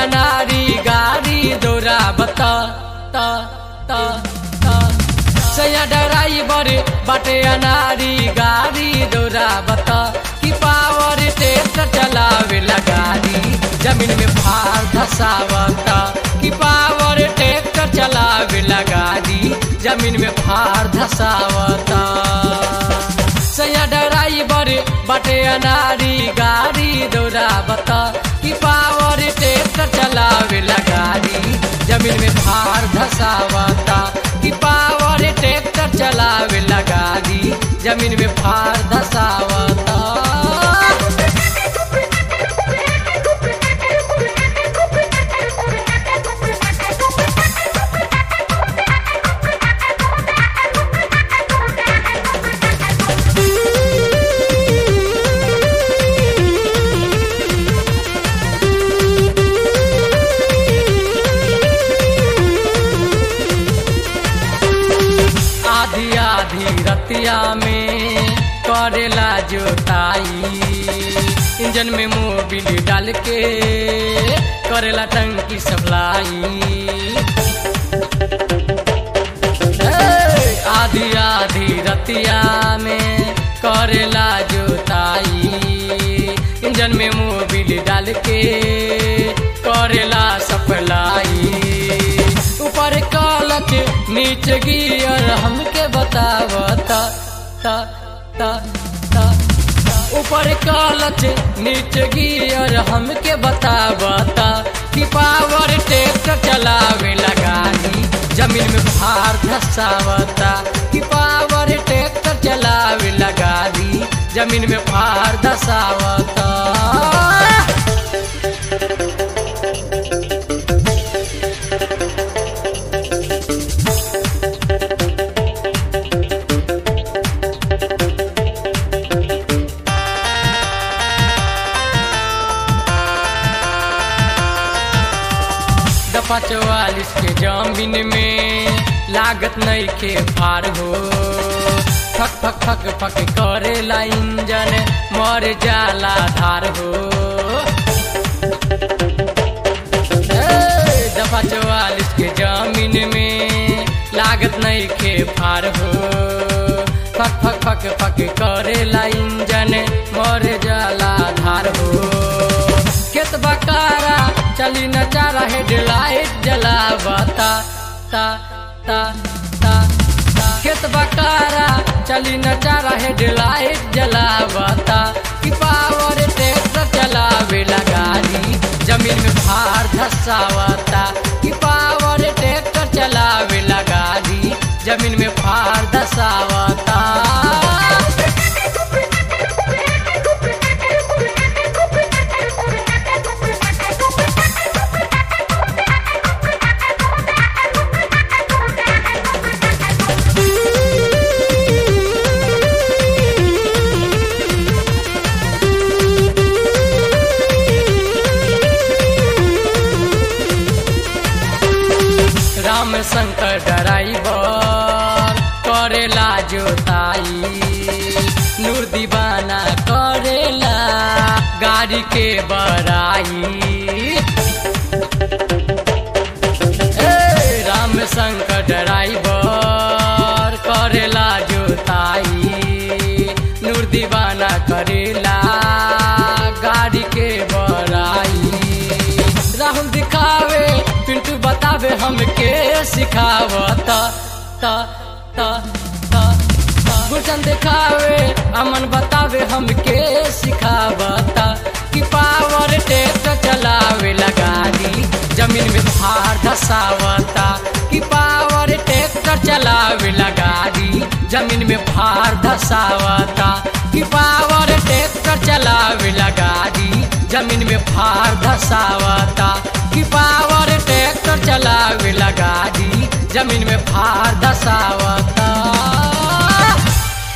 अनारी गाड़ी दौड़ा बता ता ता ता सैया ड्राइवर बाटे अनारी गाड़ी दौड़ा बता कि पावर ट्रैक्टर चलावे गाड़ी जमीन में भार धसावता कि पावर ट्रैक्टर चलावे गाड़ी जमीन में भार धसावता सैया ड्राइवर बाटे अनारी गाड़ी दौड़ावता कि पावर ट्रैक्टर चलावे गाड़ी जमीन में भार धसावता कि पावर ट्रैक्टर चलावे गाड़ी जमीन में भार धसावता आधी आधी रतिया में करेला जोताई इंजन में मोबिल डाल के करेला टंकी सप्लाई ए, आधी आधी रतिया में करेला जोताई इंजन में मोबिल डाल के करेला सप्लाई ऊपर कालच नीचे गियर हमके बतावता ता ता ता ऊपर कालच नीचे गियर हमके बतावता कि पावर ट्रैक्टर चलावे लगानी जमीन में भार धसावता कि पावर ट्रैक्टर चलावे लगानी जमीन में भार धसावता दफा चौवालीस के जमीन में लागत नहीं के पार हो फक फक फक फक करेला इंजन मर जाला धार हो ए, दफा चौवालीस के जमीन में लागत नहीं के पार हो फक फक फक फक करेला इंजन मर जाला धार हो खेत बकारा चली न चारा हेडलाइट जलावता ता ता ता ता खेत बकारा चली न चारा हेडलाइट जलावता कि पावर ट्रैक्टर चलावे गाड़ी जमीन में भार धसावता कि पावर ट्रैक्टर चलावे गाड़ी जमीन में भार धसावता राम शंकर ड्राइवर करेला जोताई नूर दीवाना करेला गाड़ी के बड़ाई ए, राम शंकर ड्राइवर करेला जोताई नूर दीवाना करेला गाड़ी के बड़ाई राहुल दिखावे पिंटू बतावे हमके सिखावता ता ता ता गुलशन दिखावे अमन बतावे हमके सिखावता कि पावर ट्रैक्टर चलावे गाड़ी जमीन में भार धसावता कि पावर ट्रैक्टर चलावे गाड़ी जमीन में भार धसावता कि पावर ट्रैक्टर चलावे गाड़ी जमीन में भार धसावता कि पावर ट्रैक्टर चलावे गाड़ी जमीन में भार धसावता